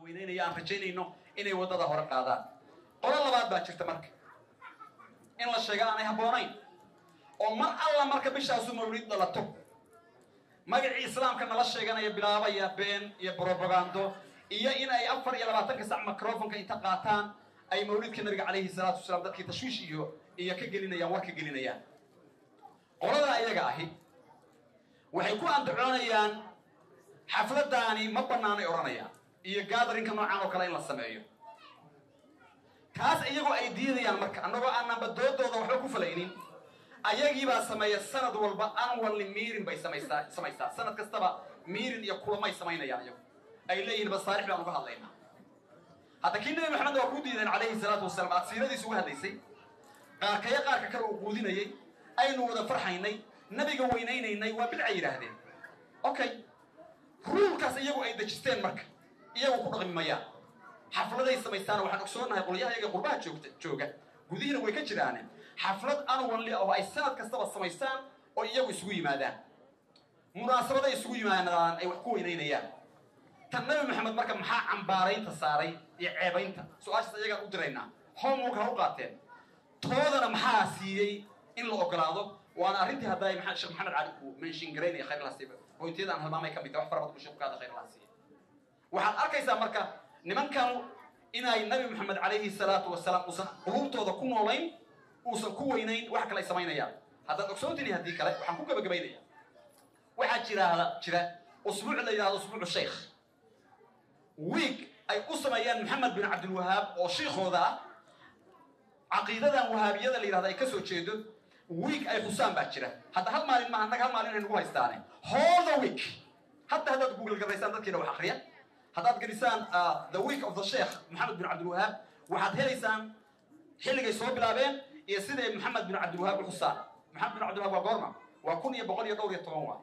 weyneynaya aan rajaynayno inay waddada hore qaadaan qolo labaad baa jirta marka in la sheega aanay habboonayn oo mar alla marka bishaasu mawlid dhalato magacii islaamka nala sheeganaya bilaabaya been iyo brobagando iyo in ay afar iyo labaatanka sac microfonka inta qaataan ay mawlidka nabiga calayhi salaatu wasalaam dadkii tashwiish iyo iyo ka gelinayaan war ka gelinayaan qoladaa iyaga ahi waxay ku andacoonayaan xafladaani ma banaanay odhanayaan iyo gaadarinka noocan oo kale in la sameeyo taas iyagoo ay diidayaan marka annagoo aananba doodooda waxba ku falaynin ayagiibaa sameeya sanad walba anwalli miirin bay samaysaa samaysaa sanad kastaba miirin iyo kulamay samaynayaan iyagu ay leeyihiin basaarix baan uga hadlaynaa hadda kii nabi maxamed waa ku diideen calayhi salaatu wasalaam aad siiradiisa uga hadlaysay qaarkaya qaarka kale uu quudinayay aynu wada farxaynay nabiga weynaynaynay waa bidcay yidhaahdeen okay ruulkaas iyagu ay dejisteen marka iyagu ku dhaqmi mayaan xafladay samaystaan waxaan ogsoonahay qolyaha iyaga qurbaha joogta jooga gudihiina way ka jiraane xaflad anwanli oo ay sanad kastaba samaystaan oo iyagu isugu yimaadaan munaasabaday isugu yimaadaan ay wax ku weynaynayaan tan nabi maxamed marka maxaa cambaaraynta saaray iyo ceebaynta su-aashaas iyagaan u diraynaa homework ha u qaateen toodana maxaa siiyey in la ogolaado waana arrintii hadda sheekh maxamed cali uu menshin garaynaya khayr laha siiba hoyntiyada aan halmaamay ka mid tahay wax fara badan buu sheekhu ka hadla khayr laha siiya waxaad arkaysaa marka nimankan inay nabi maxamed calayhi salaatu wasalaam uusan qulubtooda ku noolayn uusan ku weynayn wax kale ay samaynayaan haddaad ogsoontiini haddii kale waxaan ku gabagabaynaya waxaa jiraahda jira usbuuc la yidhahdo usbuucu sheikh wiig ay u sameeyaan maxamed bin cabdilwahaab oo shiikhooda ah caqiidadan wahaabiyada la yidhahdo ay ka soo jeedo wiig ay xusaan baa jira hadda hal maalin maaha annaga hal maalin ay nagu haystaane hooda week hadda haddaad google garaysaan dadkiina wax akriya haddaad gelisaan the week of the sheikh maxamed bin cabdilwahaab waxaad helaysaan xilligay soo bilaabeen iyo siday maxamed bin cabdilwahaab u xusaan maxamed bin cabdilwahaab waa goorma waa kun iyo boqol iyo dhowr iyo toban waa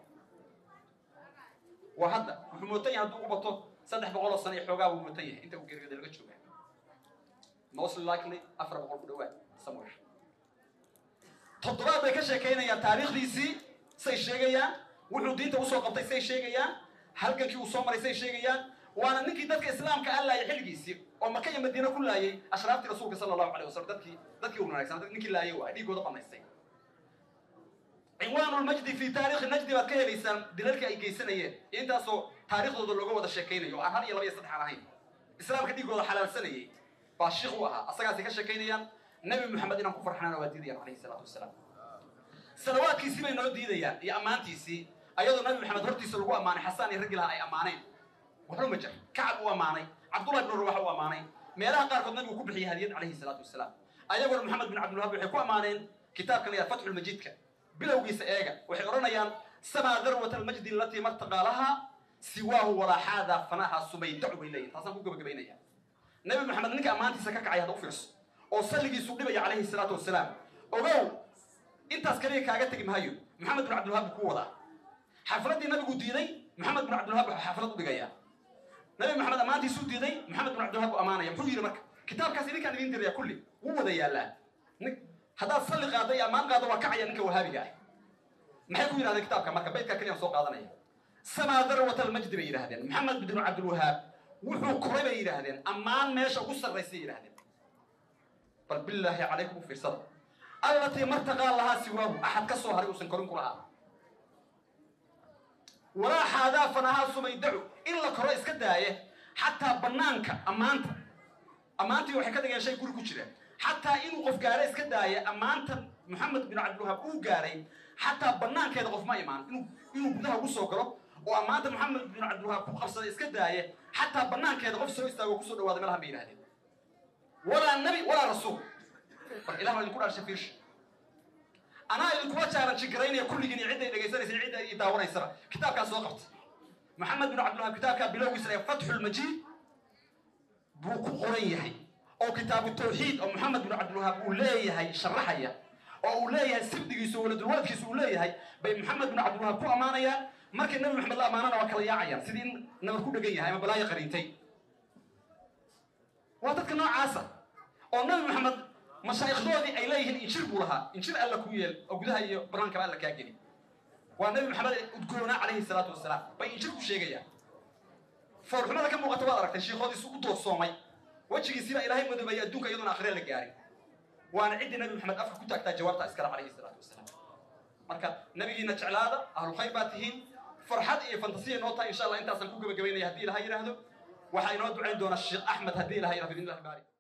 waa hadda wuxuu mootan yahay hadduu u bato saddex boqol oo sano iyo xoogaa buu mootan yahay inta uu geeriyooda laga jooga most likely afar boqol ku dhawaad somewhere toddobaad bay ka sheekaynayaan taariikhdiisii say sheegayaan wuxuu diinta usoo qabtay say sheegayaan halgankii uu soo maray say sheegayaan waana ninkii dadka islaamka a laayay xilligiisii oo maka iyo madiina ku laayay ashraaftii rasuulka sala allahu alayh wasalam dadkii dadkii u wanaagsan ninkii laayay waa dhiigooda banaystay cinwaan lmajdi fi taarikhi najdi baad ka helaysaan dilalkii ay geysanayeen iyo intaasoo taarikhdooda looga wada sheekaynayo oo aan hal iyo laba iyo saddex aan ahayn islaamka dhiigooda xalaalsanayay baa shiikh u ahaa asagaasay ka sheekaynayaan nabi maxamed inaan ku farxnana waa diidayaan calayhi salaatu wasalaam salawaadkiisii bay noo diidayaan iyo ammaantiisii ayadoo nabi maxamed hortiisa lagu ammaanay xasaan iyo raggi laha ay ammaaneen waxba ma jir kacab uu ammaanay cabdullahi bin rawax uu ammaanay meelaha qaarkood nabigu ku bixiyay hadiyad calayhi salaatu wasalaam ayagoona maxamed bin cabdilwahab waxay ku ammaaneen kitaabka la yidhaha fatxulmajiidka bilowgiisa eega waxay odhanayaan samaa darwat almajdi alatii martaqaalaha siwaahu walaaxaada fanaha sumaydacu bay leeyihin taasaan ku gabagabaynaya nabi maxamed ninka ammaantiisa ka kacay hadda u fiirso oo salligiisu dhibaya calayhi salaatu wasalaam ogow intaas kaliya kaaga tegi mahayo maxamed bin cabdilwahab buu ku wadaa xafladdii nabigu diiday maxamed bin cabdilwahab wuxuu xaflad u dhigayaa nabi maxamed ammaantiisuu diiday maxamed bin cabdilwahab buu ammaanaya muxuu yidhi marka kitaabkaas idinkaan idin diraya kulli wuu wada yaallaa haddaad salli qaadda iyo ammaan qaaddo waa kacaya ninka wahaabiga ah maxay ku yidhahdeen kitaabka marka baydkaa keliyaan soo qaadanaya samaa darwat almajdi bay yidhahdeen maxamed bin cabdilwahaab wuxuu koray bay yidhaahdeen ammaan meesha ugu sarraysay yidhahdeen bal bilaahi calaykum u fiirsada allatii martaqaa lahaa siwaahu axad ka soo haray uusan korin ku lahaa walaa xaadaa fanahaa sumaydacu in la koro iska daaye xataa banaanka ammaanta ammaantii waxay ka dhigeen shay guri ku jira xataa inuu qof gaaro iska daaya ammaanta maxamed bin cabdilwahaab uu gaaray xataa banaankeeda qof ma imaan inuu inuu gudaha ugu soo galo oo ammaanta maxamed bin cabdilwahaab ku qabsada iska daaye xataa banaankeeda qof soo istaago kusoo dhawaada meelahan bay yidhahdeen walaa nabi walaa rasuul bal ilah baa idinku dhaarshay fiirsha anaa idinkula jaaranji garaynaya kulligiin iyo cidday dhegaysanaysa iyo cidda i daawanaysaba kitaabkaas soo qabta maxamed bin cabdilwahaab kitaabkaa bilowgiisa ee fatxulmajiid buu ku qoran yahay oo kitaabu tawxiid oo maxamed bin cabdilwahaab uu leeyahay sharaxaya oo uu leeyahay sibdigiisa oo waladulwaladkiisa uu leeyahay bay maxamed bin cabdilwahaab ku ammaanayaan markay nabi maxamed la ammaanana waa kala yaacayaan sidii in nabar ku dhegan yahay ama balaayo qariintay waa dadka noocaasa oo nabi maxamed mashaa'ikhdoodii ay leeyihiin injir buu lahaa injir alla ku yeel oo gudaha iyo bannaankaba alla kaa geli waa nabi maxamed udgoonaa calayhi salaatu wasalaam bay injir ku sheegayaan foolxumada ka muuqata waad aragtay shiikhoodiisu u doorsoomay wejigiisiba ilaahay madoobaya adduunka iyadoona akhriya la gaarin waana ciddii nabi maxamed afka ku taagtaa jawaabta iskale calayhi salaatu wasalaam marka nabigiina jeclaada ahlu khayr baa tihiin farxad iyo fantasiya noo tahay insha allah intaasaan ku gebagabaynaya haddii ilaha yidhaahdo waxaa inoo ducayn doona sheekh axmed haddii ilaha yidhahdo biidni illahi baari